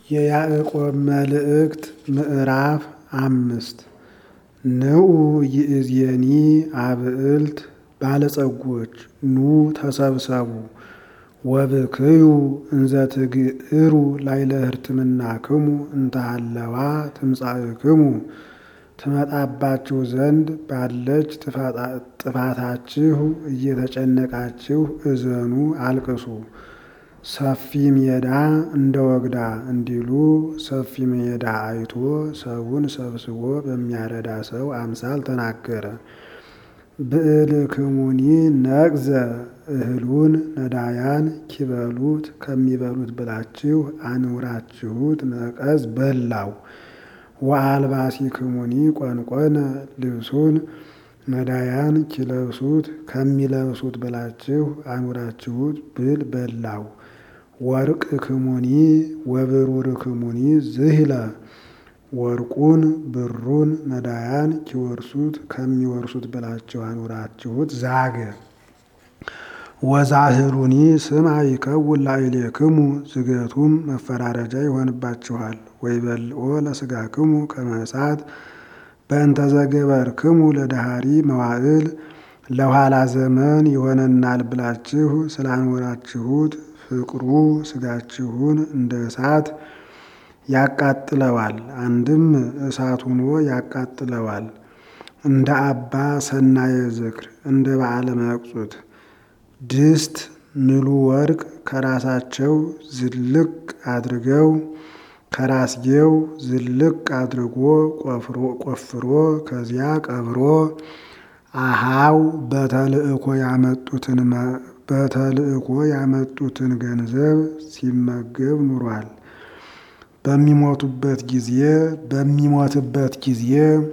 የያዕቆብ መልእክት ምዕራፍ አምስት ንዑ ይእዜኒ አብዕልት ባለጸጎች ኑ ተሰብሰቡ ወብክዩ እንዘ ትግዕሩ ላይለ ሕርትምናክሙ እንተሃለዋ ትምጻእክሙ ትመጣባችሁ ዘንድ ባለች ጥፋታችሁ እየተጨነቃችሁ እዘኑ አልቅሱ። ሰፊ ሜዳ እንደ ወግዳ እንዲሉ ሰፊ ሜዳ አይቶ ሰውን ሰብስቦ በሚያረዳ ሰው አምሳል ተናገረ። ብዕልክሙኒ ነቅዘ እህሉን ነዳያን ኪበሉት ከሚበሉት ብላችሁ አኑራችሁት ነቀዝ በላው። ወአልባሲክሙኒ ቆንቆነ ልብሱን ነዳያን ኪለብሱት ከሚለብሱት ብላችሁ አኑራችሁት ብል በላው። ወርቅ ክሙኒ ወብሩር ክሙኒ ዝህለ ወርቁን ብሩን ነዳያን ኪወርሱት ከሚወርሱት ብላችሁ አኑራችሁት ዛገ። ወዛህሉኒ ስም ይከውን ላዕሌክሙ ዝገቱም መፈራረጃ ይሆንባችኋል። ወይበልኦ ለስጋክሙ ከመ እሳት በእንተ ዘገበርክሙ ለዳሃሪ መዋዕል ለኋላ ዘመን ይሆነናል ብላችሁ ስላኖራችሁት ፍቅሩ ስጋችሁን እንደ እሳት ያቃጥለዋል። አንድም እሳት ሆኖ ያቃጥለዋል። እንደ አባ ሰናየ ዝክር እንደ በዓለ መቅጹት ድስት ንሉ ወርቅ ከራሳቸው ዝልቅ አድርገው ከራስጌው ዝልቅ አድርጎ ቆፍሮ ከዚያ ቀብሮ አሃው በተልእኮ ያመጡትን በተልእኮ ያመጡትን ገንዘብ ሲመገብ ኑሯል። በሚሞቱበት ጊዜ በሚሞትበት ጊዜ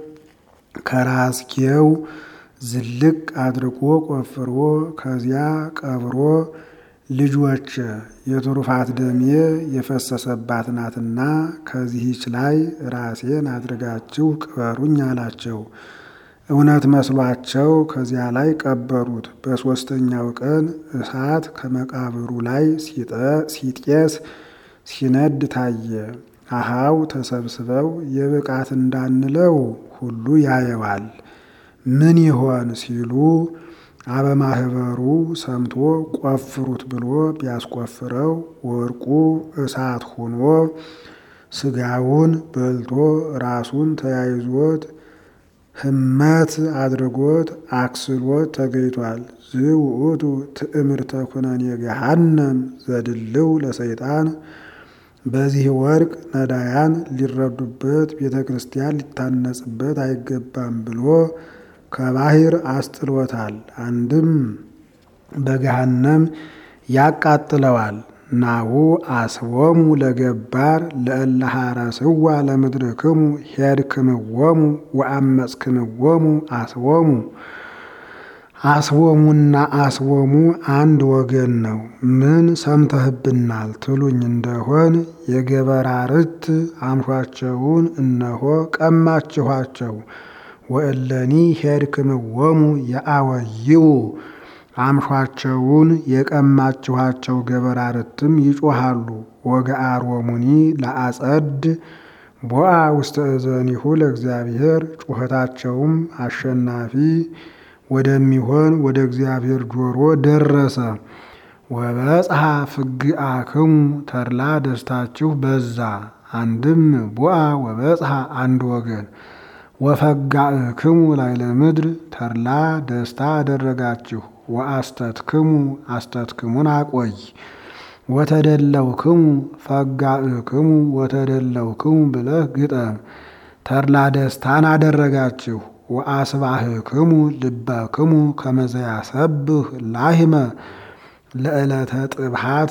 ከራስጌው ዝልቅ አድርጎ ቆፍሮ ከዚያ ቀብሮ ልጆች የትሩፋት ደሜ የፈሰሰባት ናትና ከዚህች ላይ ራሴን አድርጋችሁ ቅበሩኝ አላቸው። እውነት መስሏቸው ከዚያ ላይ ቀበሩት። በሦስተኛው ቀን እሳት ከመቃብሩ ላይ ሲጤስ ሲነድ ታየ። አሃው ተሰብስበው የብቃት እንዳንለው ሁሉ ያየዋል። ምን ይሆን ሲሉ አበማህበሩ ሰምቶ ቆፍሩት ብሎ ቢያስቆፍረው ወርቁ እሳት ሆኖ ስጋውን በልቶ ራሱን ተያይዞት ህመት አድርጎት አክስሎት ተገኝቷል። ዝውእቱ ትዕምርተ ኩነኔ ገሃነም ዘድልው ለሰይጣን በዚህ ወርቅ ነዳያን ሊረዱበት ቤተ ክርስቲያን ሊታነጽበት አይገባም ብሎ ከባህር አስጥሎታል። አንድም በገሃነም ያቃጥለዋል። ናሁ አስቦሙ ለገባር ለእለሃረስዋ ለምድርክሙ ሄድክምዎሙ ወአመፅክምዎሙ አስቦሙ አስቦሙና አስቦሙ አንድ ወገን ነው። ምን ሰምተህብናል ትሉኝ እንደሆን የገበራርት አምሿቸውን እነሆ ቀማችኋቸው። ወእለኒ ሄድክምዎሙ የአወይው አምሿቸውን የቀማችኋቸው ገበራርትም ይጮሃሉ። ወገአሮሙኒ ለአጸድ ቦአ ውስተ እዘኒሁ ለእግዚአብሔር ጩኸታቸውም አሸናፊ ወደሚሆን ወደ እግዚአብሔር ጆሮ ደረሰ። ወበጽሐ ፍግአክሙ ተድላ ደስታችሁ በዛ። አንድም ቦአ ወበጽሐ አንድ ወገን ወፈጋእክሙ ላዕለ ምድር ተድላ ደስታ አደረጋችሁ። ወአስተትክሙ አስተትክሙን አቆይ ወተደለውክሙ ፈጋእክሙ ወተደለውክሙ ብለህ ግጠም። ተድላ ደስታን አደረጋችሁ። ወአስባህክሙ ልበክሙ ከመዘያሰብህ ላህመ ለዕለተ ጥብሃት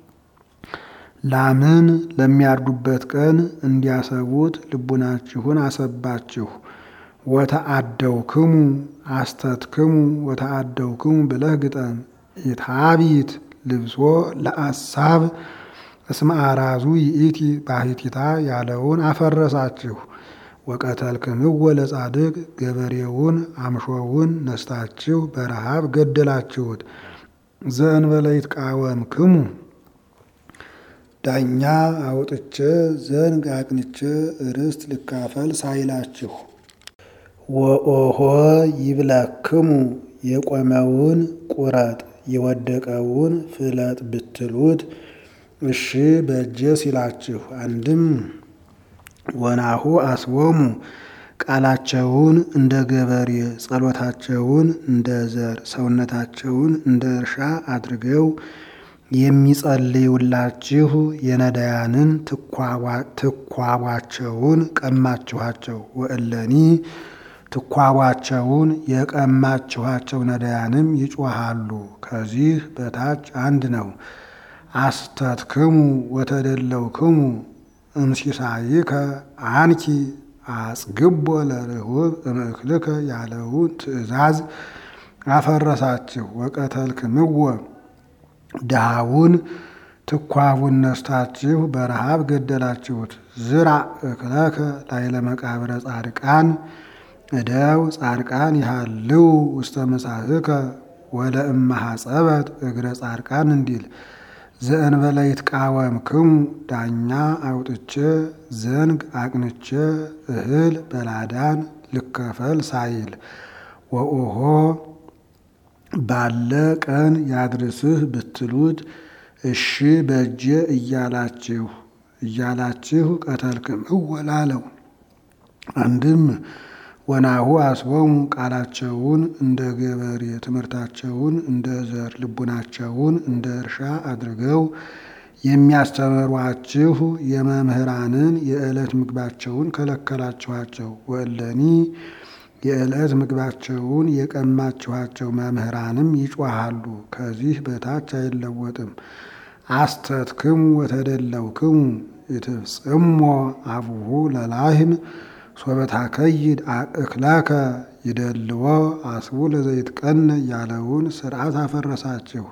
ላምን ለሚያርዱበት ቀን እንዲያሰቡት ልቡናችሁን አሰባችሁ። ወተአደውክሙ አስተትክሙ ወተአደውክሙ ብለህ ግጠም። ኢታቢት ልብሶ ለአሳብ እስመ አራዙ ይእቲ ባሕቲታ ያለውን አፈረሳችሁ። ወቀተልክምዎ ለጻድቅ ገበሬውን አምሾውን ነስታችሁ በረሃብ ገደላችሁት። ዘእንበለ ይትቃወምክሙ ዳኛ አውጥቼ ዘንግ አቅንቼ ርስት ልካፈል ሳይላችሁ ወኦሆ ይብለክሙ የቆመውን ቁረጥ የወደቀውን ፍለጥ ብትሉት እሺ በእጄ ሲላችሁ አንድም ወናሁ አስቦሙ ቃላቸውን እንደ ገበሬ ጸሎታቸውን እንደ ዘር ሰውነታቸውን እንደ እርሻ አድርገው የሚጸልዩላችሁ የነዳያንን ትኳቧቸውን ቀማችኋቸው። ወእለኒ ትኳቧቸውን የቀማችኋቸው ነዳያንም ይጮሃሉ። ከዚህ በታች አንድ ነው። አስተትክሙ ወተደለውክሙ እንሲሳይከ አንኪ አጽግቦ ለርሁብ እምእክልከ ያለውን ትእዛዝ አፈረሳችሁ። ወቀተልክምዎ ድሃውን ትኳቡን ነስታችሁ በረሃብ ገደላችሁት። ዝራ እክለከ ላይለ መቃብረ ጻድቃን እደው ጻድቃን ይሃልው ውስተ መሳህከ ወለ እመሃጸበት እግረ ጻድቃን እንዲል ዘእንበለ ይትቃወምክሙ ዳኛ አውጥቼ ዘንግ አቅንቼ እህል በላዳን ልከፈል ሳይል ወኦሆ ባለ ቀን ያድርስህ ብትሉት እሺ በእጄ እያላችሁ እያላችሁ ቀተልክም እወላለው። አንድም ወናሁ አስቦሙ ቃላቸውን እንደ ገበሬ ትምህርታቸውን እንደ ዘር ልቡናቸውን እንደ እርሻ አድርገው የሚያስተምሯችሁ የመምህራንን የዕለት ምግባቸውን ከለከላችኋቸው። ወእለኒ የዕለት ምግባቸውን የቀማችኋቸው መምህራንም ይጮሃሉ። ከዚህ በታች አይለወጥም። አስተትክሙ ወተደለውክሙ ይትፍጽሞ አቡሁ ለላህም ሶበታከይድ እክላከ ይደልዎ አስቡ ለዘይትቀነ ያለውን ስርዓት አፈረሳችሁ።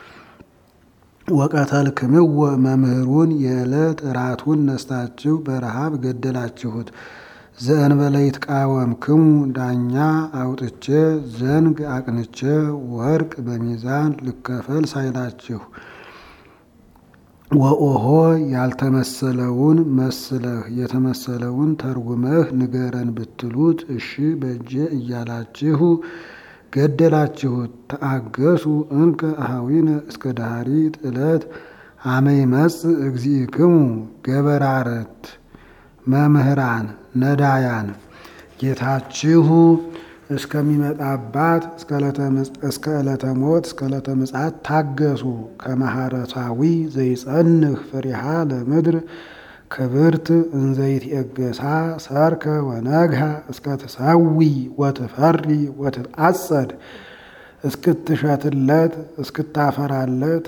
ወቀተልክምዎ መምህሩን የዕለት እራቱን ነስታችሁ በረሃብ ገደላችሁት። ዘእንበለ ይትቃወምክሙ ዳኛ አውጥቼ ዘንግ አቅንቼ ወርቅ በሚዛን ልከፈል ሳይላችሁ ወኦሆ ያልተመሰለውን መስለህ የተመሰለውን ተርጉመህ ንገረን ብትሉት እሺ በእጄ እያላችሁ ገደላችሁት። ተአገሱ እንከ አሃዊነ እስከ ዳሪት ዕለት አመይ መጽ እግዚእክሙ ገበራረት መምህራን ነዳያን ጌታችሁ እስከሚመጣባት እስከ ዕለተ ሞት እስከ ዕለተ ምጽአት ታገሱ። ከመሃረታዊ ዘይጸንህ ፍሪሃ ለምድር ክብርት እንዘይት የገሳ ሰርከ ወነግሃ እስከ ትሰዊ ወትፈሪ ወትጣጸድ እስክትሸትለት እስክታፈራለት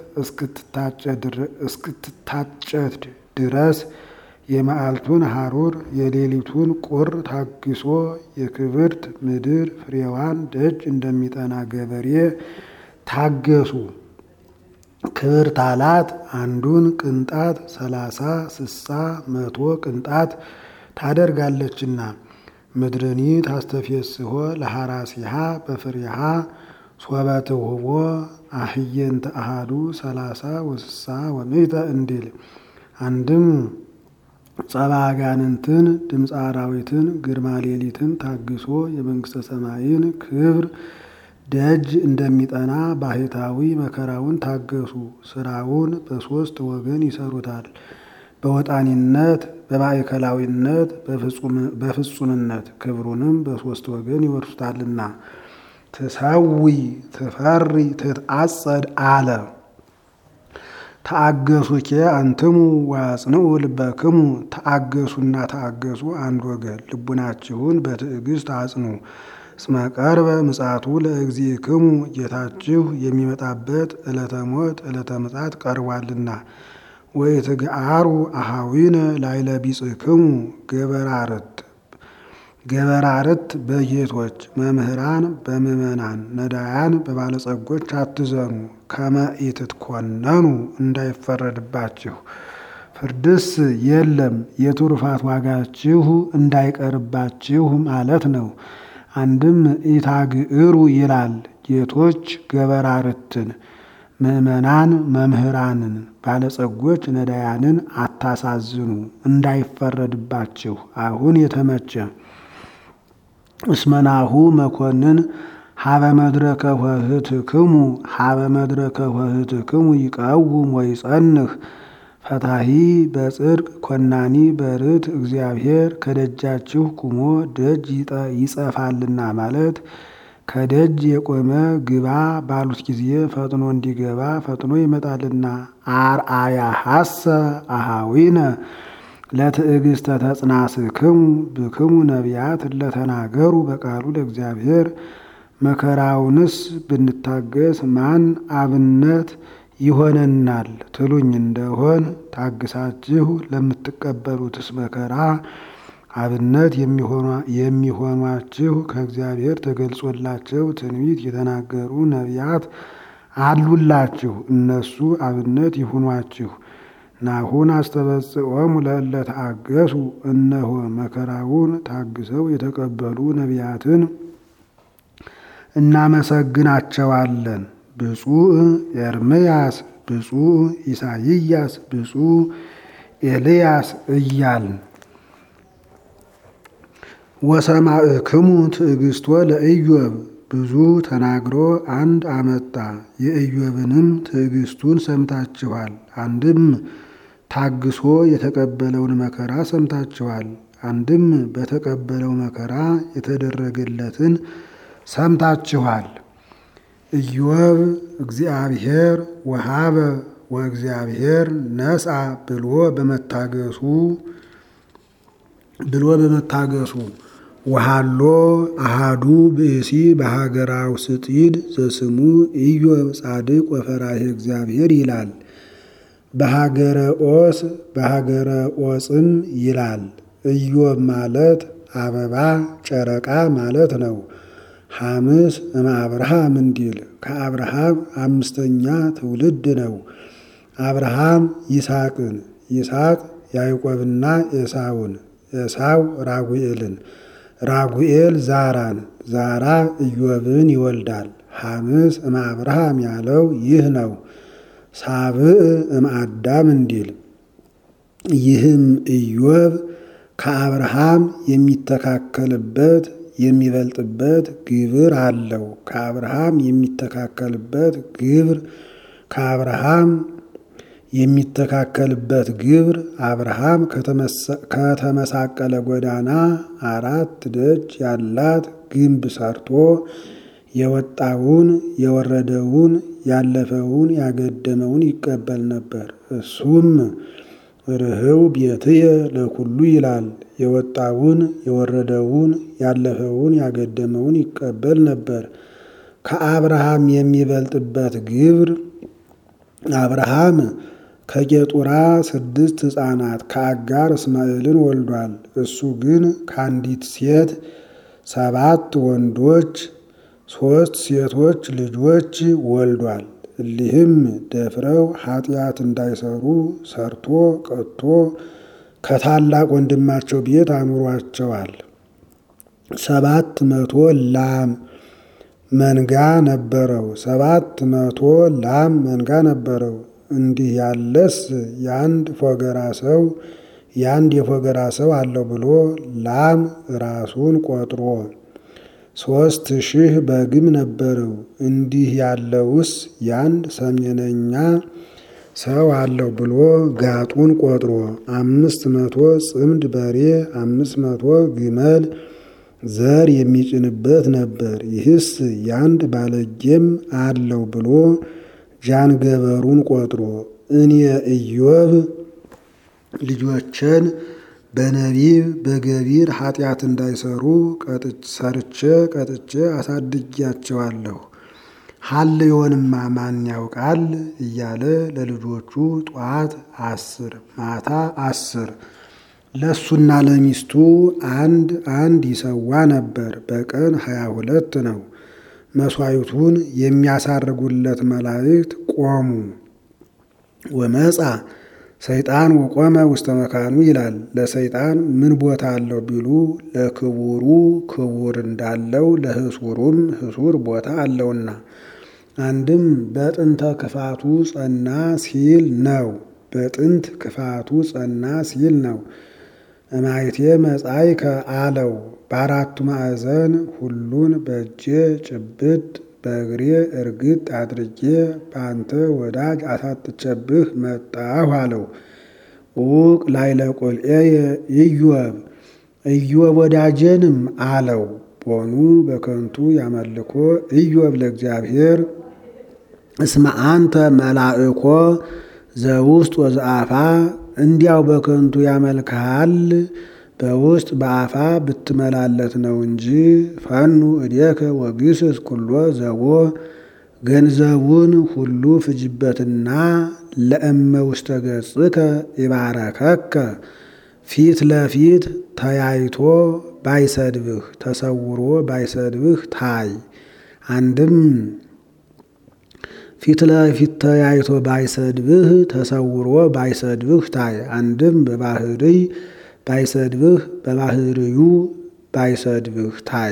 እስክትታጨድ ድረስ የመዓልቱን ሐሩር የሌሊቱን ቁር ታግሶ የክብርት ምድር ፍሬዋን ደጅ እንደሚጠና ገበሬ ታገሱ። ክብርት አላት አንዱን ቅንጣት ሰላሳ ስሳ መቶ ቅንጣት ታደርጋለችና ምድርኒ ታስተፌስሖ ለሐራሲሃ በፍሬሃ ሶበትውህቦ አህየንተ አሃዱ ሰላሳ ወስሳ ወምእተ እንዲል አንድም ጸባ አጋንንትን ድምፀ አራዊትን ግርማ ሌሊትን ታግሶ የመንግስተ ሰማይን ክብር ደጅ እንደሚጠና ባህታዊ መከራውን ታገሱ። ስራውን በሶስት ወገን ይሰሩታል። በወጣኒነት፣ በማዕከላዊነት፣ በፍጹምነት ክብሩንም በሶስት ወገን ይወርሱታልና ትሰዊ ትፈሪ ትትአጸድ አለ። ተአገሱኬ አንትሙ ዋጽንኡ ልበክሙ ተአገሱና ተአገሱ አንድ ወገን ልቡናችሁን በትዕግስት አጽኑ። እስመ ቀርበ ምጽአቱ ለእግዚእክሙ ጌታችሁ የሚመጣበት ዕለተ ሞት ዕለተ ምጽአት ቀርቧልና። ወይትግአሩ አሃዊነ ላይለ ቢጽክሙ ገበራርት ገበራርት በጌቶች መምህራን በምዕመናን ነዳያን በባለጸጎች አትዘኑ። ከመ ኢትትኮነኑ እንዳይፈረድባችሁ ፍርድስ የለም የትሩፋት ዋጋችሁ እንዳይቀርባችሁ ማለት ነው። አንድም ኢታግዕሩ ይላል ጌቶች ገበራርትን ምእመናን መምህራንን፣ ባለጸጎች ነዳያንን አታሳዝኑ እንዳይፈረድባችሁ አሁን የተመቸ እስመናሁ መኮንን ሀበ መድረከ ኆኅትክሙ ሀበ መድረከ ኆኅትክሙ ይቀውም ወይጸንህ ፈታሂ በጽድቅ ኮናኒ በርት እግዚአብሔር ከደጃችሁ ቁሞ ደጅ ይጸፋልና ማለት ከደጅ የቆመ ግባ ባሉት ጊዜ ፈጥኖ እንዲገባ ፈጥኖ ይመጣልና። አርአያ ሀሰ አሃዊነ ለትዕግስተ ተጽናስክሙ ብክሙ ነቢያት ለተናገሩ በቃሉ ለእግዚአብሔር መከራውንስ ብንታገስ ማን አብነት ይሆነናል ትሉኝ እንደሆን ታግሳችሁ ለምትቀበሉትስ መከራ አብነት የሚሆኗችሁ ከእግዚአብሔር ተገልጾላቸው ትንቢት የተናገሩ ነቢያት አሉላችሁ። እነሱ አብነት ይሁኗችሁ። ናሁን አስተበጽዖሙ ለእለ ተአገሱ እነሆ መከራውን ታግሰው የተቀበሉ ነቢያትን እናመሰግናቸዋለን። ብፁዕ ኤርምያስ፣ ብፁዕ ኢሳይያስ፣ ብፁዕ ኤልያስ እያልን ወሰማዕክሙ ትዕግስቶ ለኢዮብ ብዙ ተናግሮ አንድ አመጣ። የኢዮብንም ትዕግስቱን ሰምታችኋል። አንድም ታግሶ የተቀበለውን መከራ ሰምታችኋል። አንድም በተቀበለው መከራ የተደረገለትን ሰምታችኋል። ኢዮብ እግዚአብሔር ወሃበ ወእግዚአብሔር ነስአ ብሎ በመታገሱ ብሎ በመታገሱ ወሃሎ አሃዱ ብእሲ በሀገራው ስጢድ ዘስሙ ኢዮብ ጻድቅ ወፈራሄ እግዚአብሔር ይላል። በሀገረ ኦስ በሀገረ ኦጽም ይላል። ኢዮብ ማለት አበባ ጨረቃ ማለት ነው። ሐምስ እመ አብርሃም እንዲል ከአብርሃም አምስተኛ ትውልድ ነው። አብርሃም ይስሐቅን፣ ይስሐቅ ያዕቆብና ኤሳውን፣ ኤሳው ራጉኤልን፣ ራጉኤል ዛራን፣ ዛራ ኢዮብን ይወልዳል። ሐምስ እመ አብርሃም ያለው ይህ ነው። ሳብዕ እመ አዳም እንዲል ይህም ኢዮብ ከአብርሃም የሚተካከልበት የሚበልጥበት ግብር አለው። ከአብርሃም የሚተካከልበት ግብር ከአብርሃም የሚተካከልበት ግብር አብርሃም ከተመሳቀለ ጎዳና አራት ደጅ ያላት ግንብ ሰርቶ የወጣውን የወረደውን ያለፈውን ያገደመውን ይቀበል ነበር። እሱም ርህው ቤትየ ለኩሉ ይላል። የወጣውን የወረደውን ያለፈውን ያገደመውን ይቀበል ነበር። ከአብርሃም የሚበልጥበት ግብር አብርሃም ከጌጡራ ስድስት ሕፃናት ከአጋር እስማኤልን ወልዷል። እሱ ግን ከአንዲት ሴት ሰባት ወንዶች ሦስት ሴቶች ልጆች ወልዷል። እሊህም ደፍረው ኃጢአት እንዳይሰሩ ሰርቶ ቀጥቶ ከታላቅ ወንድማቸው ቤት አኑሯቸዋል። ሰባት መቶ ላም መንጋ ነበረው። ሰባት መቶ ላም መንጋ ነበረው። እንዲህ ያለስ የአንድ ፎገራ ሰው የአንድ የፎገራ ሰው አለው ብሎ ላም ራሱን ቆጥሮ ሦስት ሺህ በግም ነበረው። እንዲህ ያለውስ የአንድ ሰሜነኛ ሰው አለው ብሎ ጋጡን ቆጥሮ አምስት መቶ ጽምድ በሬ አምስት መቶ ግመል ዘር የሚጭንበት ነበር። ይህስ የአንድ ባለጌም አለው ብሎ ጃንገበሩን ቆጥሮ እኔ ኢዮብ ልጆችን በነቢብ በገቢር ኃጢአት እንዳይሰሩ ሰርቼ ቀጥቼ አሳድጊያቸዋለሁ። ሀልዮንማ ማን ያውቃል እያለ ለልጆቹ ጧት አስር ማታ አስር ለእሱና ለሚስቱ አንድ አንድ ይሰዋ ነበር። በቀን ሀያ ሁለት ነው። መሥዋዕቱን የሚያሳርጉለት መላእክት ቆሙ። ወመጻ ሰይጣን ወቆመ ውስተ መካኑ ይላል። ለሰይጣን ምን ቦታ አለው ቢሉ ለክቡሩ ክቡር እንዳለው ለህሱሩም ህሱር ቦታ አለውና አንድም በጥንተ ክፋቱ ጸና ሲል ነው። በጥንት ክፋቱ ጸና ሲል ነው። እማይቴ መጻይከ አለው በአራቱ ማዕዘን ሁሉን በእጄ ጭብጥ በእግሬ እርግጥ አድርጌ በአንተ ወዳጅ አሳጥቼብህ መጣሁ አለው። ዑቅ ላይለ ቁልኤየ ኢዮብ ኢዮብ ወዳጄንም አለው ቦኑ በከንቱ ያመልኮ ኢዮብ ለእግዚአብሔር እስመ አንተ መላእኮ ዘውስጥ ወዘአፋ እንዲያው በከንቱ ያመልክሃል በውስጥ በአፋ ብትመላለት ነው እንጂ ፈኑ እዴከ ወግስስ ኩሎ ዘቦ ገንዘቡን ሁሉ ፍጅበትና ለእመ ውስተ ገጽከ ይባረከከ ፊት ለፊት ተያይቶ ባይሰድብህ ተሰውሮ ባይሰድብህ ታይ። አንድም ፊት ለፊት ተያይቶ ባይሰድብህ ተሰውሮ ባይሰድብህ ታይ። አንድም በባህርይ ባይሰድብህ በባህርዩ ባይሰድብህ ታይ።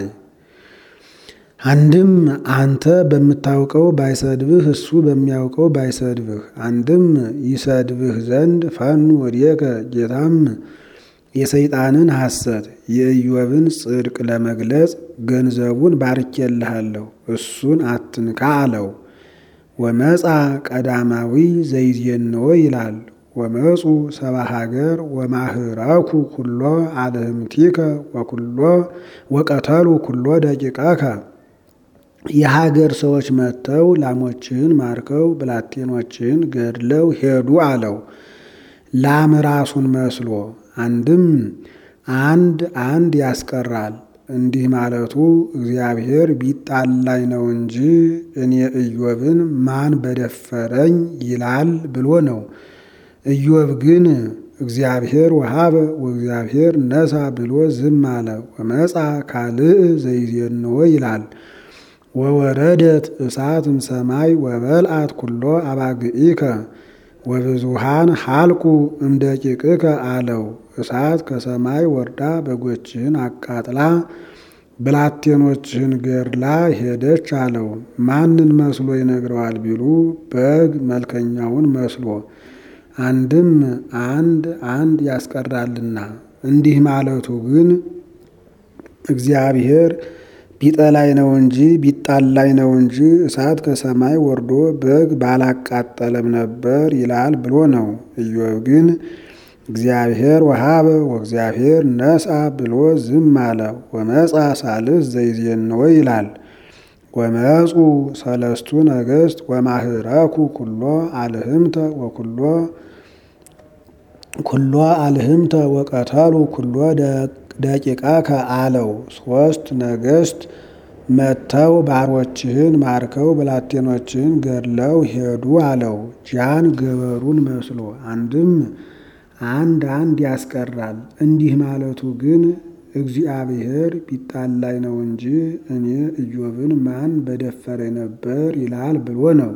አንድም አንተ በምታውቀው ባይሰድብህ እሱ በሚያውቀው ባይሰድብህ። አንድም ይሰድብህ ዘንድ ፈኑ ወዲከ ጌታም የሰይጣንን ሐሰት የኢዮብን ጽድቅ ለመግለጽ ገንዘቡን ባርኬልሃለሁ እሱን አትንካ አለው። ወመጻ ቀዳማዊ ዘይዜንዎ ይላል። ወመፁ ሰባ ሀገር ወማህራኩ ኩሎ አልህምቲከ ወኩሎ ወቀተሉ ኩሎ ደቂቃከ የሀገር ሰዎች መጥተው ላሞችህን ማርከው ብላቴኖችህን ገድለው ሄዱ አለው። ላም ራሱን መስሎ አንድም አንድ አንድ ያስቀራል። እንዲህ ማለቱ እግዚአብሔር ቢጣላኝ ነው እንጂ እኔ ኢዮብን ማን በደፈረኝ ይላል ብሎ ነው። ኢዮብ ግን እግዚአብሔር ወሃበ ወእግዚአብሔር ነሳ ብሎ ዝም አለ። ወመጻ ካልእ ዘይዜንዎ ይላል። ወወረደት እሳትም ሰማይ ወበልአት ኩሎ አባግኢከ ወብዙሃን ሀልቁ እምደቂቅከ አለው። እሳት ከሰማይ ወርዳ በጎችህን አቃጥላ ብላቴኖችህን ገድላ ሄደች አለው። ማንን መስሎ ይነግረዋል ቢሉ በግ መልከኛውን መስሎ አንድም አንድ አንድ ያስቀራልና እንዲህ ማለቱ ግን እግዚአብሔር ቢጠላይ ነው እንጂ ቢጣላይ ነው እንጂ እሳት ከሰማይ ወርዶ በግ ባላቃጠለም ነበር ይላል ብሎ ነው። ኢዮብ ግን እግዚአብሔር ወሃበ ወእግዚአብሔር ነሳ ብሎ ዝም አለ። ወመጻ ሳልስ ዘይዜንዎ ይላል። ወመፁ ሰለስቱ ነገሥት ወማህረኩ ኩሎ አልህምተ ወኩሎ ኩሎ አልህምተ ወቀተሉ ኩሎ ደቂቃከ አለው። ሶስት ነገሥት መጥተው ባሮችህን ማርከው ብላቴኖችህን ገድለው ሄዱ አለው። ጃን ገበሩን መስሎ አንድም አንድ አንድ ያስቀራል። እንዲህ ማለቱ ግን እግዚአብሔር ቢጣላይ ነው እንጂ እኔ ኢዮብን ማን በደፈረ ነበር ይላል ብሎ ነው።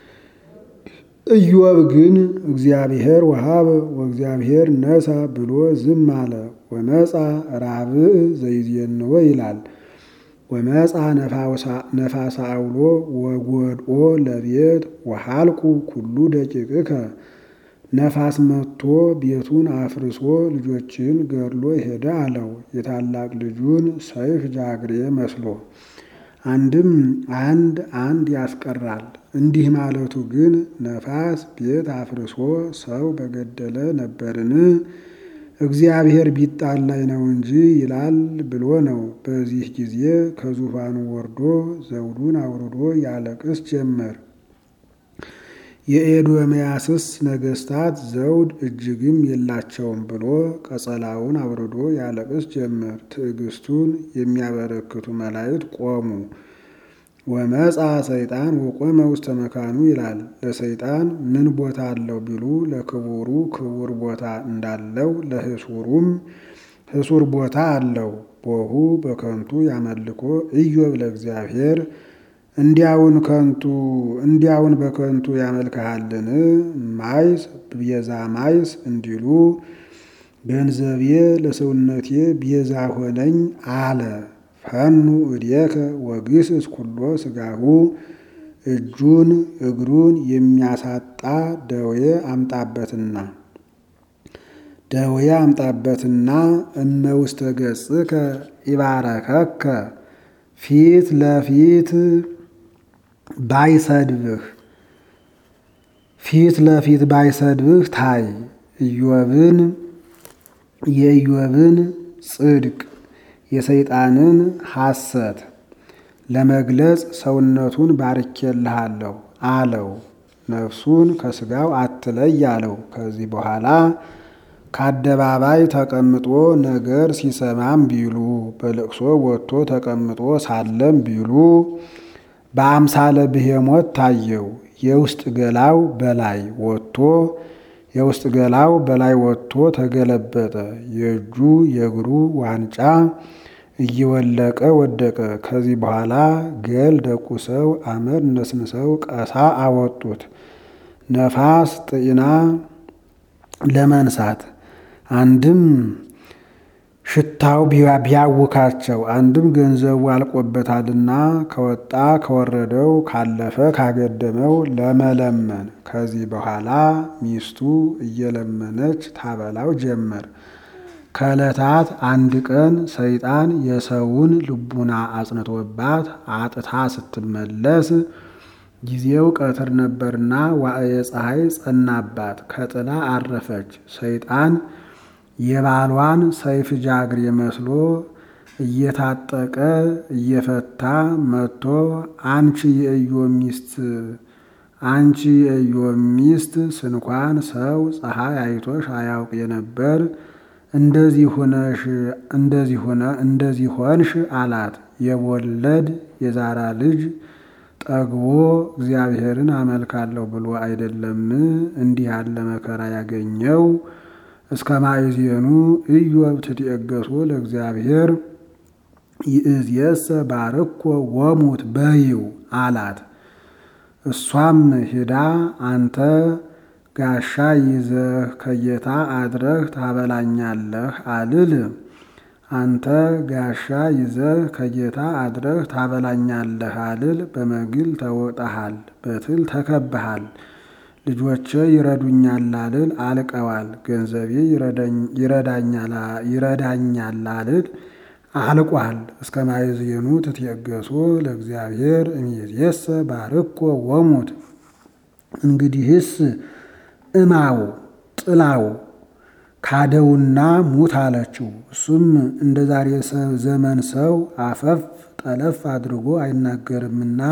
ኢዮብ ግን እግዚአብሔር ወሃበ ወእግዚአብሔር ነሳ ብሎ ዝም አለ። ወመጻ ራብዕ ዘይዜንዎ ይላል። ወመጻ ነፋሳ አውሎ ወጎድኦ ለቤት ወሃልቁ ኩሉ ደቂቅከ ነፋስ መጥቶ ቤቱን አፍርሶ ልጆችን ገድሎ ሄደ አለው። የታላቅ ልጁን ሰይፍ ጃግሬ መስሎ አንድም አንድ አንድ ያስቀራል። እንዲህ ማለቱ ግን ነፋስ ቤት አፍርሶ ሰው በገደለ ነበርን? እግዚአብሔር ቢጣላይ ነው እንጂ ይላል ብሎ ነው። በዚህ ጊዜ ከዙፋኑ ወርዶ ዘውዱን አውርዶ ያለቅስ ጀመር። የኤዶምያስስ ነገስታት ዘውድ እጅግም የላቸውም ብሎ ቀጸላውን አውርዶ ያለቅስ ጀመር። ትዕግስቱን የሚያበረክቱ መላእክት ቆሙ። ወመጻ ሰይጣን ወቆመ ውስተ መካኑ ይላል። ለሰይጣን ምን ቦታ አለው ቢሉ ለክቡሩ ክቡር ቦታ እንዳለው ለህሱሩም ህሱር ቦታ አለው። ቦሁ በከንቱ ያመልኮ ኢዮብ ለእግዚአብሔር እንዲያውን ከንቱ እንዲያውን በከንቱ ያመልክሃልን? ማይስ ቤዛ ማይስ እንዲሉ ገንዘቤ ለሰውነቴ ቤዛ ሆነኝ አለ። ፈኑ እዴከ ወግስስ ኩሎ ስጋሁ እጁን እግሩን የሚያሳጣ ደዌ አምጣበትና ደዌ አምጣበትና እመ ውስተ ገጽከ ይባረከከ ፊት ለፊት ባይሰድብህ ፊት ለፊት ባይሰድብህ ታይ ኢዮብን የኢዮብን ጽድቅ የሰይጣንን ሐሰት ለመግለጽ ሰውነቱን ባርኬልሃለሁ አለው። ነፍሱን ከስጋው አትለይ አለው። ከዚህ በኋላ ከአደባባይ ተቀምጦ ነገር ሲሰማም ቢሉ በለቅሶ ወጥቶ ተቀምጦ ሳለም ቢሉ በአምሳለ ብሄሞት ታየው። የውስጥ ገላው በላይ ወጥቶ የውስጥ ገላው በላይ ወጥቶ ተገለበጠ። የእጁ የእግሩ ዋንጫ እየወለቀ ወደቀ። ከዚህ በኋላ ገል ደቁሰው አመድ ነስንሰው ቀሳ አወጡት። ነፋስ ጥኢና ለመንሳት አንድም ሽታው ቢያውካቸው አንድም ገንዘቡ አልቆበታልና ከወጣ ከወረደው ካለፈ ካገደመው ለመለመን። ከዚህ በኋላ ሚስቱ እየለመነች ታበላው ጀመር። ከዕለታት አንድ ቀን ሰይጣን የሰውን ልቡና አጽንቶባት አጥታ ስትመለስ ጊዜው ቀትር ነበርና ዋዕየ ፀሐይ ጸናባት፣ ከጥላ አረፈች። ሰይጣን የባሏን ሰይፍ ጃግሬ መስሎ እየታጠቀ እየፈታ መጥቶ አንቺ የኢዮብ ሚስት አንቺ የኢዮብ ሚስት ስንኳን ሰው ፀሐይ አይቶሽ አያውቅ የነበር እንደዚህ ሆነሽ እንደዚህ ሆነ እንደዚህ ሆንሽ አላት። የወለድ የዛራ ልጅ ጠግቦ እግዚአብሔርን አመልካለሁ ብሎ አይደለም እንዲህ ያለ መከራ ያገኘው። እስከ ማእዜኑ ኢዮብ ትትኤገሶ ለእግዚአብሔር ይእዜሰ ባርኮ ወሙት በይው አላት። እሷም ሂዳ አንተ ጋሻ ይዘህ ከጌታ አድረህ ታበላኛለህ አልል አንተ ጋሻ ይዘህ ከጌታ አድረህ ታበላኛለህ አልል። በመግል ተወጣሃል፣ በትል ተከብሃል። ልጆቼ ይረዱኛል አልል አልቀዋል። ገንዘቤ ይረዳኛል አልል አልቋል። እስከ ማእዜኑ ትትኤገሶ ለእግዚአብሔር እምይእዜሰ ባርኮ ወሙት። እንግዲህስ እማው ጥላው ካደውና ሙት አለችው። እሱም እንደ ዛሬ ዘመን ሰው አፈፍ ጠለፍ አድርጎ አይናገርምና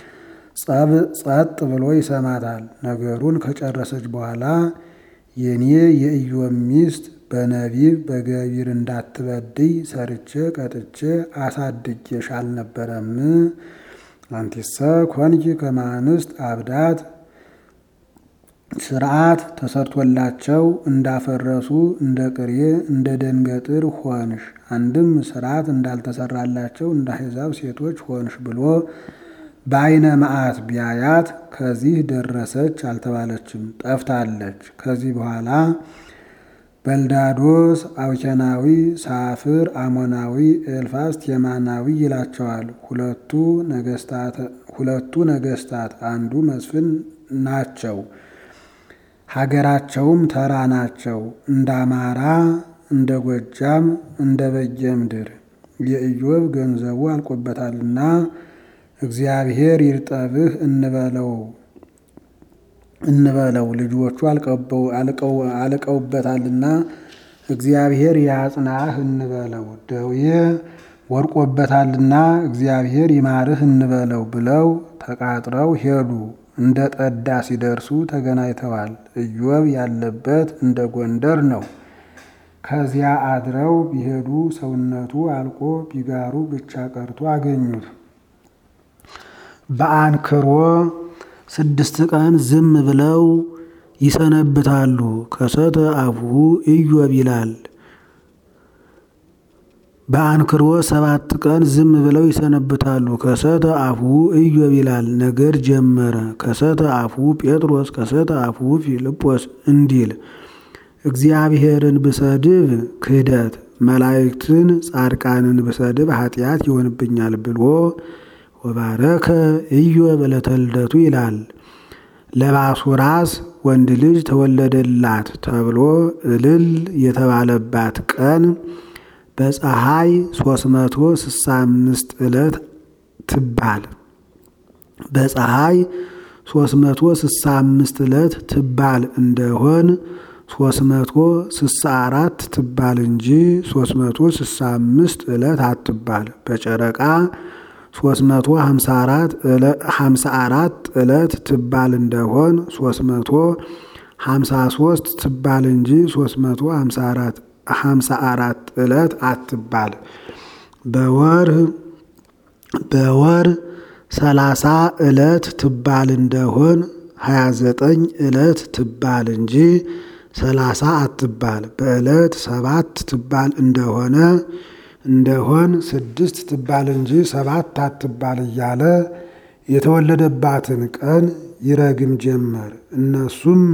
ጸጥ ብሎ ይሰማታል። ነገሩን ከጨረሰች በኋላ የኔ የኢዮብ ሚስት በነቢብ በገቢር እንዳትበድይ ሰርቼ ቀጥቼ አሳድጌሽ አልነበረም? አንቲሰ ኮንኪ ከማንስት አብዳት ስርዓት ተሰርቶላቸው እንዳፈረሱ እንደ ቅሬ እንደ ደንገጥር ሆንሽ። አንድም ስርዓት እንዳልተሰራላቸው እንደ አሕዛብ ሴቶች ሆንሽ ብሎ በዓይነ መዓት ቢያያት ከዚህ ደረሰች አልተባለችም፣ ጠፍታለች። ከዚህ በኋላ በልዳዶስ አውኬናዊ፣ ሳፍር አሞናዊ፣ ኤልፋስ ቴማናዊ ይላቸዋል። ሁለቱ ነገስታት አንዱ መስፍን ናቸው። ሀገራቸውም ተራ ናቸው። እንደ አማራ፣ እንደ ጎጃም፣ እንደ በጌ ምድር የኢዮብ ገንዘቡ አልቆበታልና እግዚአብሔር ይርጠብህ እንበለው እንበለው ልጆቹ አልቀውበታልና እግዚአብሔር ያጽናህ እንበለው። ደዌ ወድቆበታልና እግዚአብሔር ይማርህ እንበለው ብለው ተቃጥረው ሄዱ። እንደ ጠዳ ሲደርሱ ተገናኝተዋል። ኢዮብ ያለበት እንደ ጎንደር ነው። ከዚያ አድረው ቢሄዱ ሰውነቱ አልቆ ቢጋሩ ብቻ ቀርቶ አገኙት። በአንክሮ ስድስት ቀን ዝም ብለው ይሰነብታሉ። ከሰተ አፉሁ ኢዮብ ይላል። በአንክሮ ሰባት ቀን ዝም ብለው ይሰነብታሉ። ከሰተ አፉሁ ኢዮብ ይላል። ነገር ጀመረ። ከሰተ አፉሁ ጴጥሮስ፣ ከሰተ አፉሁ ፊልጶስ እንዲል እግዚአብሔርን ብሰድብ ክህደት፣ መላእክትን ጻድቃንን ብሰድብ ኃጢአት ይሆንብኛል ብሎ ወባረከ ኢዮብ ዕለተ ልደቱ ይላል። ለባሱራስ ወንድ ልጅ ተወለደላት ተብሎ እልል የተባለባት ቀን በፀሐይ 365 ዕለት ትባል በፀሐይ 365 ዕለት ትባል እንደሆን 364 ትባል እንጂ 365 ዕለት አትባል። በጨረቃ 354 ዕለት ትባል እንደሆን 353 ትባል እንጂ 354 ዕለት አትባል። በወር በወር 30 ዕለት ትባል እንደሆን 29 ዕለት ትባል እንጂ 30 አትባል። በዕለት ሰባት ትባል እንደሆነ እንደሆን ስድስት ትባል እንጂ ሰባት አትባል እያለ የተወለደባትን ቀን ይረግም ጀመር። እነሱም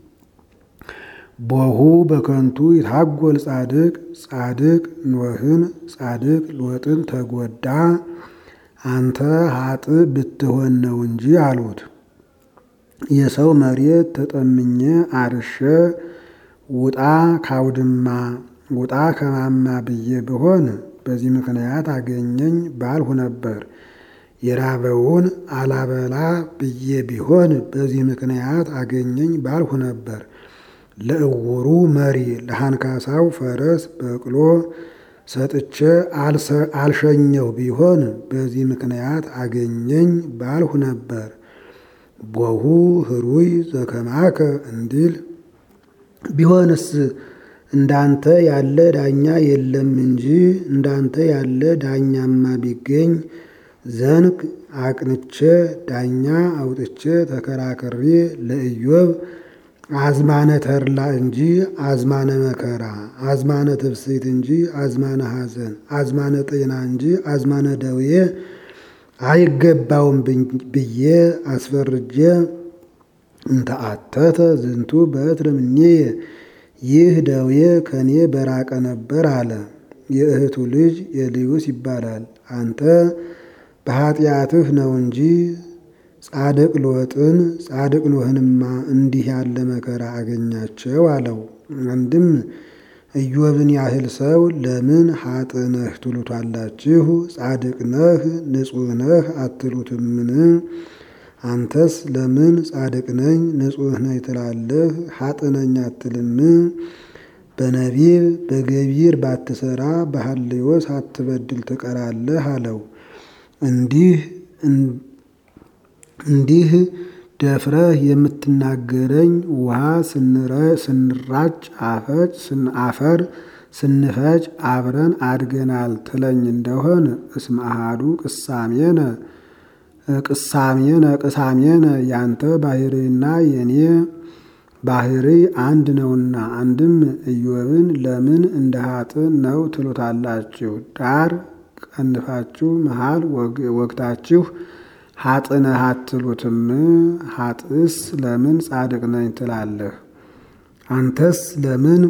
ቦሁ በከንቱ ይታጎል ጻድቅ ጻድቅ ኖህን ጻድቅ ሎጥን ተጎዳ አንተ ሀጥ ብትሆን ነው እንጂ አሉት። የሰው መሬት ተጠምኜ አርሼ ውጣ ካውድማ ውጣ ከማማ ብዬ ብሆን በዚህ ምክንያት አገኘኝ ባልሁ ነበር። የራበውን አላበላ ብዬ ቢሆን በዚህ ምክንያት አገኘኝ ባልሁ ነበር። ለእውሩ መሪ ለሃንካሳው ፈረስ በቅሎ ሰጥቼ አልሸኘው ቢሆን በዚህ ምክንያት አገኘኝ ባልሁ ነበር። ቦሁ ህሩይ ዘከማከ እንዲል ቢሆንስ እንዳንተ ያለ ዳኛ የለም እንጂ እንዳንተ ያለ ዳኛማ ቢገኝ ዘንግ አቅንቼ ዳኛ አውጥቼ ተከራክሬ ለኢዮብ አዝማነ ተድላ እንጂ አዝማነ መከራ፣ አዝማነ ትብስት እንጂ አዝማነ ሐዘን፣ አዝማነ ጤና እንጂ አዝማነ ደዌ አይገባውም ብዬ አስፈርጄ እንተአተተ ዝንቱ በትር እምኔየ ይህ ደዌ ከኔ በራቀ ነበር አለ። የእህቱ ልጅ ኤልዩስ ይባላል። አንተ በኃጢአትህ ነው እንጂ ጻድቅ ሎጥን ጻድቅ ኖህንማ እንዲህ ያለ መከራ አገኛቸው አለው። አንድም ኢዮብን ያህል ሰው ለምን ሀጥ ነህ ትሉታላችሁ? ጻድቅ ነህ ንጹሕ ነህ አትሉትምን? አንተስ ለምን ጻድቅ ነኝ ንጹሕ ነኝ ትላለህ? ሀጥ ነኝ አትልም? በነቢብ በገቢር ባትሰራ በሐልዮስ አትበድል ትቀራለህ አለው። እንዲህ እንዲህ ደፍረህ የምትናገረኝ ውሃ ስንራጭ አፈጭ አፈር ስንፈጭ አብረን አድገናል ትለኝ እንደሆን እስመ አሐዱ ቅሳሜነ ቅሳሜነ ቅሳሜነ ያንተ ባህሪና የኔ ባህሪ አንድ ነውና፣ አንድም ኢዮብን ለምን እንደ ሀጥ ነው ትሉታላችሁ? ዳር ቀንፋችሁ መሃል ወግታችሁ ሀጥነህ አትሉትም? ሀጥስ ለምን ጻድቅ ነኝ ትላለህ? አንተስ ለምን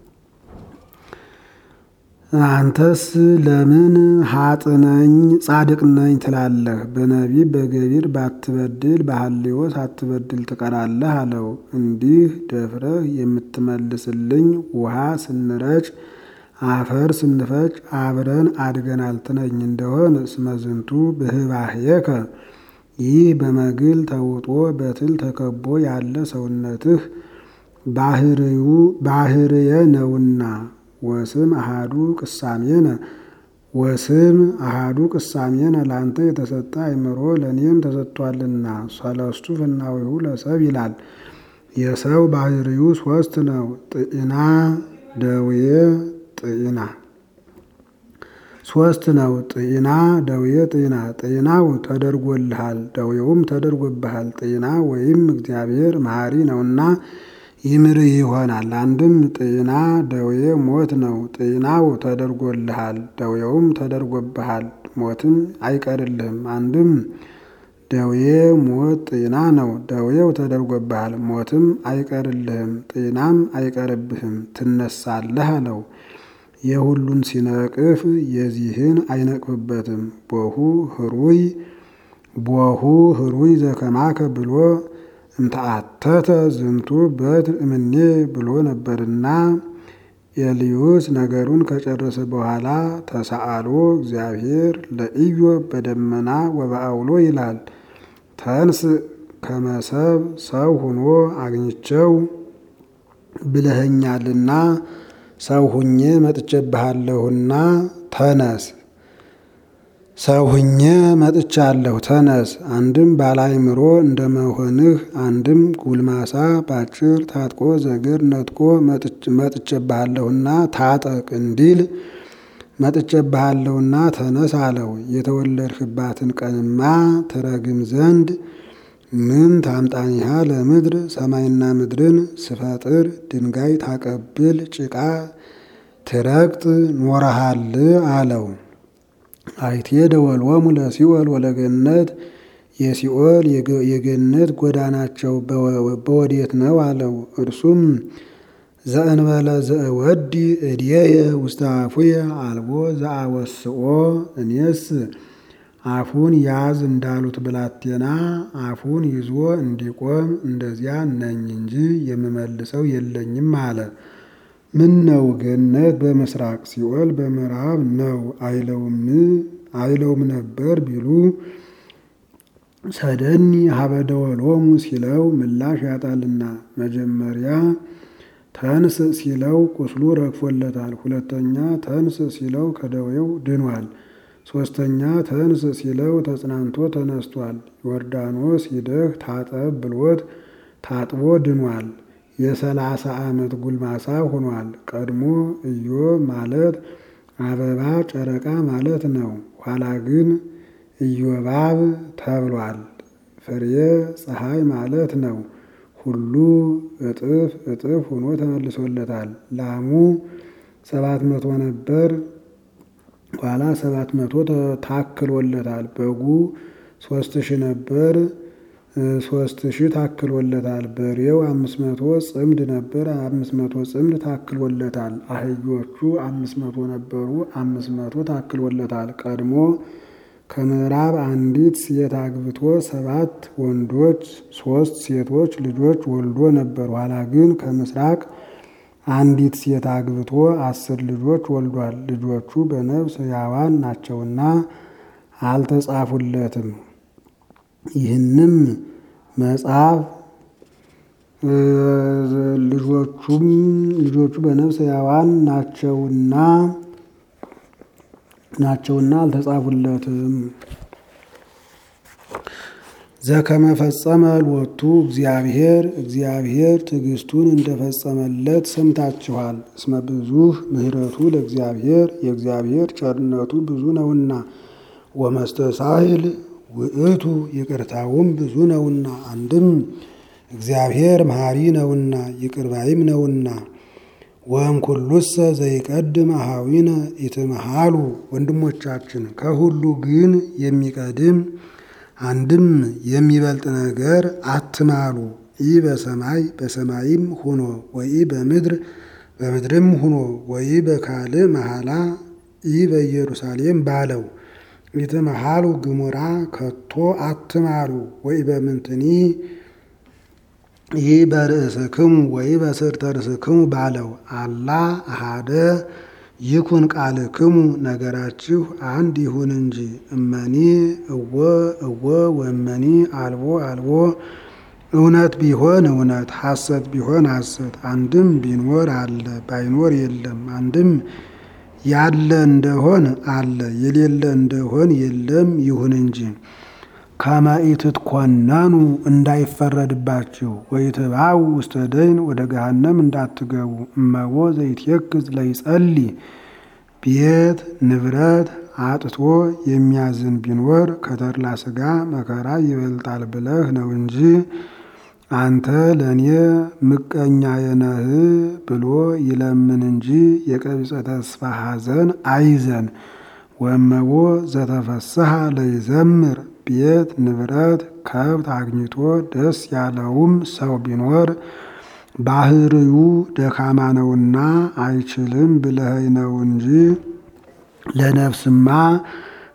አንተስ ለምን ሀጥ ነኝ ጻድቅ ነኝ ትላለህ? በነቢብ በገቢር ባትበድል በሐልዮስ አትበድል ትቀራለህ አለው። እንዲህ ደፍረህ የምትመልስልኝ ውሃ ስንረጭ አፈር ስንፈጭ አብረን አድገናል ትለኝ እንደሆን እስመ ዝንቱ ብህባህየከ ይህ በመግል ተውጦ በትል ተከቦ ያለ ሰውነትህ ባህርዩ ባህርየ ነውና ወስም አሃዱ ቅሳሜነ ወስም አሃዱ ቅሳሜነ ለአንተ የተሰጠ አእምሮ ለእኔም ተሰጥቷልና ሰለስቱ ፍናዊሁ ለሰብ ይላል። የሰው ባህርዩ ሶስት ነው። ጥዕና ደዌ ጥዕና ሶስት ነው። ጥዕና ደዌ ጥዕና ጥዕናው ተደርጎልሃል፣ ደዌውም ተደርጎብሃል። ጥዕና ወይም እግዚአብሔር መሐሪ ነውና ይምርህ ይሆናል። አንድም ጥዕና ደዌ ሞት ነው። ጥዕናው ተደርጎልሃል፣ ደዌውም ተደርጎብሃል፣ ሞትም አይቀርልህም። አንድም ደዌ ሞት ጥዕና ነው። ደዌው ተደርጎብሃል፣ ሞትም አይቀርልህም፣ ጥዕናም አይቀርብህም፣ ትነሳለህ አለው። የሁሉን ሲነቅፍ የዚህን አይነቅፍበትም። ቦሁ ህሩይ ቦሁ ህሩይ ዘከማከ ብሎ እምተአተተ ዝንቱ በትር እምኔ ብሎ ነበርና ኤልዩስ ነገሩን ከጨረሰ በኋላ ተሰአሎ እግዚአብሔር ለኢዮብ በደመና ወበአውሎ ይላል። ተንስ ከመሰብ ሰው ሁኖ አግኝቸው ብለኸኛልና ሰው ሁኜ መጥቼብሃለሁና ተነስ። ሰው ሁኜ መጥቻለሁ ተነስ። አንድም ባላይምሮ እንደመሆንህ አንድም ጉልማሳ ባጭር ታጥቆ ዘግር ነጥቆ መጥቼብሃለሁና ታጠቅ እንዲል መጥቼብሃለሁና ተነስ አለው። የተወለድህባትን ቀንማ ትረግም ዘንድ ምን ታምጣኒሃ ለምድር ሰማይና ምድርን ስፈጥር ድንጋይ ታቀብል ጭቃ ትረግጥ ኖረሃል አለው። አይቴ ደወልወሙ ለሲኦል ወለገነት የሲኦል የገነት ጎዳናቸው በወዴት ነው አለው። እርሱም ዘእንበለ ዘእወዲ እድየ ውስተ አፉየ አልቦ ዘአወስኦ እኔስ አፉን ያዝ እንዳሉት ብላቴና አፉን ይዞ እንዲቆም እንደዚያ ነኝ እንጂ የምመልሰው የለኝም አለ። ምን ነው ገነት በምስራቅ ሲኦል በምዕራብ ነው አይለውም አይለውም ነበር ቢሉ ሰደኒ ሀበደወሎሙ ሲለው ምላሽ ያጣልና መጀመሪያ ተንስ ሲለው ቁስሉ ረግፎለታል። ሁለተኛ ተንስ ሲለው ከደዌው ድኗል። ሶስተኛ ተንስ ሲለው ተጽናንቶ ተነስቷል። ዮርዳኖስ ሂደህ ታጠብ ብሎት ታጥቦ ድኗል። የሰላሳ ዓመት ጉልማሳ ሆኗል። ቀድሞ ኢዮብ ማለት አበባ ጨረቃ ማለት ነው። ኋላ ግን ኢዮባብ ተብሏል። ፍሬ ፀሐይ ማለት ነው። ሁሉ እጥፍ እጥፍ ሆኖ ተመልሶለታል። ላሙ ሰባት መቶ ነበር ኋላ ሰባት መቶ ታክሎለታል። በጉ ሶስት ሺህ ነበር ሶስት ሺህ ታክሎለታል። በሬው አምስት መቶ ጽምድ ነበር አምስት መቶ ጽምድ ታክሎለታል። አህዮቹ አምስት መቶ ነበሩ አምስት መቶ ታክሎለታል። ቀድሞ ከምዕራብ አንዲት ሴት አግብቶ ሰባት ወንዶች ሶስት ሴቶች ልጆች ወልዶ ነበር። ኋላ ግን ከምስራቅ አንዲት ሴት አግብቶ አስር ልጆች ወልዷል። ልጆቹ በነፍስ ሕያዋን ናቸውና አልተጻፉለትም። ይህንም መጽሐፍ ልጆቹም ልጆቹ በነፍስ ሕያዋን ናቸውና ናቸውና አልተጻፉለትም። ዘከመፈጸመ ሎቱ እግዚአብሔር እግዚአብሔር ትዕግስቱን እንደፈጸመለት ሰምታችኋል። እስመ ብዙህ ምሕረቱ ለእግዚአብሔር የእግዚአብሔር ቸርነቱ ብዙ ነውና ወመስተሳሂል ውእቱ ይቅርታውም ብዙ ነውና። አንድም እግዚአብሔር መሐሪ ነውና ይቅርባይም ነውና። ወእምኩሉሰ ዘይቀድም አኀዊነ ኢትምሃሉ ወንድሞቻችን ከሁሉ ግን የሚቀድም አንድም የሚበልጥ ነገር አትማሉ። ኢ በሰማይ በሰማይም ሁኖ ወይ በምድር በምድርም ሁኖ ወይ በካልእ መሐላ ኢ በኢየሩሳሌም ባለው ኢትምሃሉ ግሙራ ከቶ አትማሉ። ወይ በምንትኒ ይህ በርእስክሙ ወይ በስርተ ርእስክሙ ባለው አላ አሃደ ይኩን ቃልክሙ ነገራችሁ አንድ ይሁን እንጂ እመኒ እወ እወ ወመኒ አልቦ አልቦ እውነት ቢሆን እውነት ሐሰት ቢሆን ሐሰት አንድም ቢኖር አለ ባይኖር የለም አንድም ያለ እንደሆን አለ የሌለ እንደሆን የለም ይሁን እንጂ ከመ ኢትትኮነኑ እንዳይፈረድባችሁ ወይትባው ውስተ ደይን ወደ ገሃነም እንዳትገቡ እመቦ ዘይትየክዝ ለይጸልይ ቤት ንብረት አጥቶ የሚያዝን ቢኖር ከተድላ ሥጋ መከራ ይበልጣል ብለህ ነው እንጂ አንተ ለእኔ ምቀኛ የነህ ብሎ ይለምን እንጂ የቀቢጸ ተስፋ ሐዘን አይዘን። ወመቦ ዘተፈስሐ ለይዘምር ቤት ንብረት ከብት አግኝቶ ደስ ያለውም ሰው ቢኖር ባህርዩ ደካማ ነውና አይችልም ብለኸኝ ነው እንጂ ለነፍስማ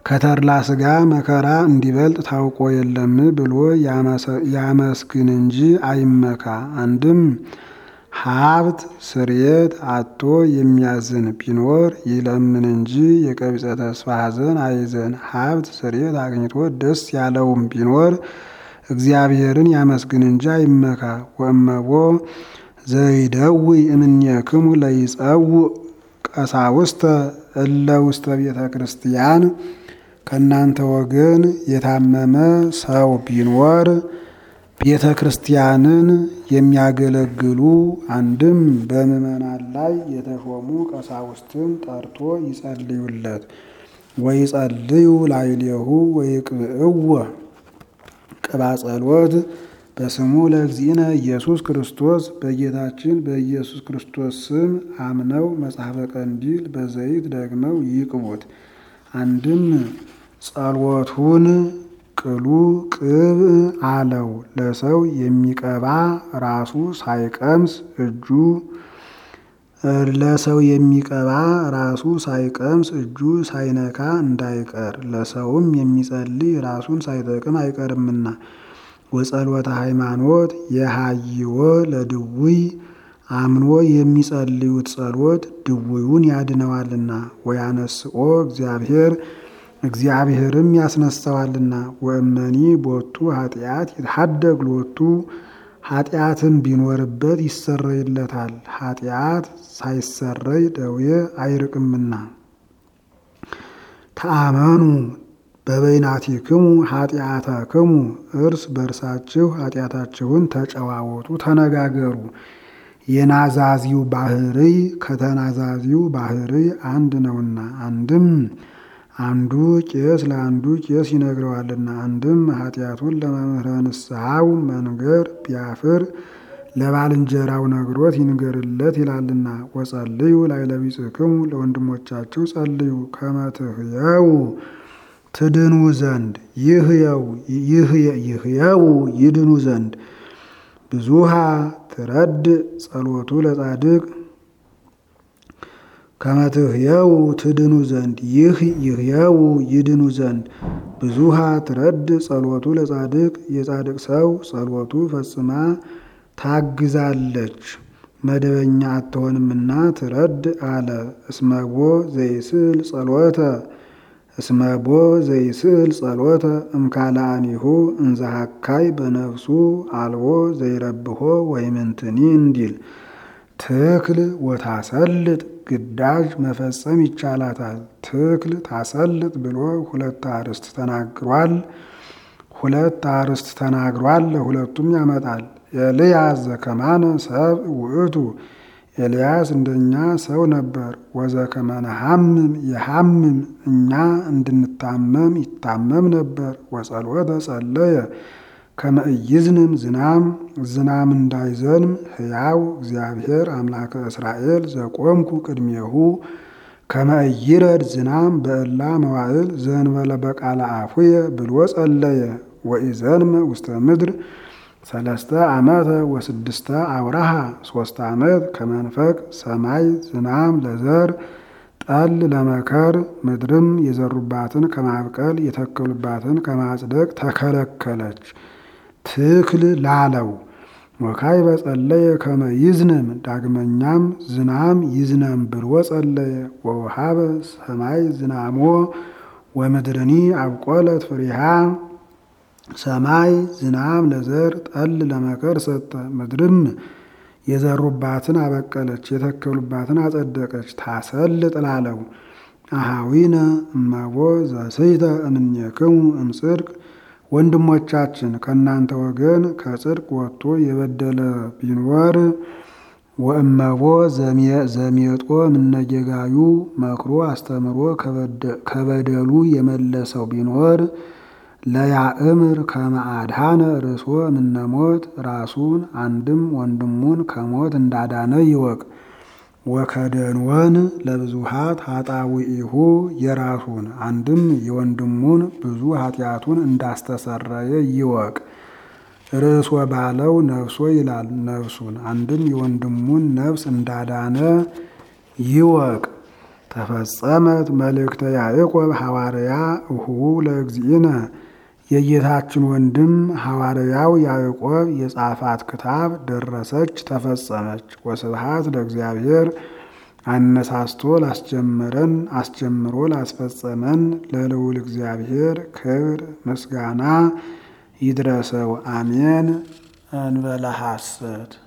ከተድላ ሥጋ መከራ እንዲበልጥ ታውቆ የለም ብሎ ያመስግን እንጂ አይመካ። አንድም ሀብት ስርየት አቶ የሚያዝን ቢኖር ይለምን እንጂ የቀቢጸ ተስፋ ሐዘን አይዘን። ሀብት ስርየት አግኝቶ ደስ ያለውም ቢኖር እግዚአብሔርን ያመስግን እንጂ አይመካ። ወእመቦ ዘይደዊ እምኔክሙ ለይጸውዕ ቀሳውስተ እለ ውስተ ቤተ ክርስቲያን ከእናንተ ወገን የታመመ ሰው ቢኖር ቤተ ክርስቲያንን የሚያገለግሉ አንድም በምዕመናን ላይ የተሾሙ ቀሳውስትን ጠርቶ ይጸልዩለት። ወይጸልዩ ላዕሌሁ ወይቅብእዎ ቅባ ጸሎት በስሙ ለእግዚእነ ኢየሱስ ክርስቶስ በጌታችን በኢየሱስ ክርስቶስ ስም አምነው መጽሐፈ ቀንዲል በዘይት ደግመው ይቅቡት። አንድም ጸሎቱን ቅሉ ቅብ አለው። ለሰው የሚቀባ ራሱ ሳይቀምስ እጁ ለሰው የሚቀባ ራሱ ሳይቀምስ እጁ ሳይነካ እንዳይቀር ለሰውም የሚጸልይ ራሱን ሳይጠቅም አይቀርምና። ወጸሎተ ሃይማኖት የሃይወ ለድውይ አምኖ የሚጸልዩት ጸሎት ድውዩን ያድነዋልና። ወያነስኦ እግዚአብሔር እግዚአብሔርም ያስነሳዋልና። ወእመኒ ቦቱ ኃጢአት ይትሐደግ ሎቱ ኃጢአትም ቢኖርበት ይሰረይለታል። ኃጢአት ሳይሰረይ ደዌ አይርቅምና። ተአመኑ በበይናቲክሙ ኃጢአተክሙ እርስ በርሳችሁ ኃጢአታችሁን ተጨዋወቱ፣ ተነጋገሩ። የናዛዚው ባህርይ ከተናዛዚው ባህርይ አንድ ነውና አንድም አንዱ ቄስ ለአንዱ ቄስ ይነግረዋልና። አንድም ኃጢአቱን ለመምህረ ንስሐው መንገር ቢያፍር ለባልንጀራው ነግሮት ይንገርለት ይላልና። ወጸልዩ ላዕለ ቢጽሕክሙ ለወንድሞቻችሁ ጸልዩ ከመ ትሕየው ትድኑ ዘንድ ይህየው ይድኑ ዘንድ ብዙሃ ትረድ ጸሎቱ ለጻድቅ ከመ ትሕየው ትድኑ ዘንድ ይህ ይህየው ይድኑ ዘንድ ብዙሃ ትረድ ጸሎቱ ለጻድቅ የጻድቅ ሰው ጸሎቱ ፈጽማ ታግዛለች መደበኛ አትሆንምና ትረድ አለ። እስመቦ ዘይስል ጸሎተ እስመቦ ዘይስል ጸሎተ እምካልአኒሁ እንዘሃካይ በነፍሱ አልቦ ዘይረብሖ ወይምንትኒ እንዲል ትክል ወታሰልጥ ግዳጅ መፈጸም ይቻላታል። ትክል ታሰልጥ ብሎ ሁለት አርዕስት ተናግሯል። ሁለት አርዕስት ተናግሯል። ለሁለቱም ያመጣል። ኤልያስ ዘከማነ ሰብ ውእቱ ኤልያስ እንደኛ ሰው ነበር። ወዘከመነ ሐምም የሐምም እኛ እንድንታመም ይታመም ነበር። ወጸሎተ ጸለየ ከመ ኢይዝንም ዝናም ዝናም እንዳይዘንም ሕያው እግዚአብሔር አምላከ እስራኤል ዘቆምኩ ቅድሜሁ ከመ ኢይረድ ዝናም በእላ መዋዕል ዘእንበለ በቃለ አፉየ ብሎ ጸለየ። ወኢዘንመ ውስተ ምድር ሰለስተ ዓመተ ወስድስተ አውራሃ ሶስት ዓመት ከመንፈቅ ሰማይ ዝናም ለዘር ጠል ለመከር ምድርም የዘሩባትን ከማብቀል የተከሉባትን ከማጽደቅ ተከለከለች። ትክል ላለው ወካይ በጸለየ ከመ ይዝንም ዳግመኛም ዝናም ይዝነም ብሎ ጸለየ። ወውሃበ ሰማይ ዝናሞ ወምድርኒ አብቆለት ፍሬሃ ሰማይ ዝናም ለዘር ጠል ለመከር ሰጠ። ምድርም የዘሩባትን አበቀለች፣ የተከሉባትን አጸደቀች። ታሰልጥ ላለው አሃዊነ እመቦ ዘስሕተ እምኔክሙ እምጽድቅ ወንድሞቻችን ከእናንተ ወገን ከጽድቅ ወጥቶ የበደለ ቢኖር ወእመቦ ዘሜጦ ምነጌጋዩ መክሮ አስተምሮ ከበደሉ የመለሰው ቢኖር ለያእምር ከመ አድኃነ ርእሶ እምነሞት ራሱን አንድም ወንድሙን ከሞት እንዳዳነ ይወቅ። ወከደንወን ለብዙሃት ኃጣውኢሁ የራሱን አንድም የወንድሙን ብዙ ኃጢአቱን እንዳስተሰረየ ይወቅ። ርእሶ ባለው ነፍሶ ይላል ነፍሱን አንድም የወንድሙን ነፍስ እንዳዳነ ይወቅ። ተፈጸመት መልእክተ ያዕቆብ ሐዋርያ እሁቡ ለእግዚእነ የጌታችን ወንድም ሐዋርያው ያዕቆብ የጻፋት ክታብ ደረሰች፣ ተፈጸመች። ወስብሐት ለእግዚአብሔር አነሳስቶ ላስጀመረን አስጀምሮ ላስፈጸመን ለልዑል እግዚአብሔር ክብር ምስጋና ይድረሰው፣ አሜን። እንበለ ሐሰት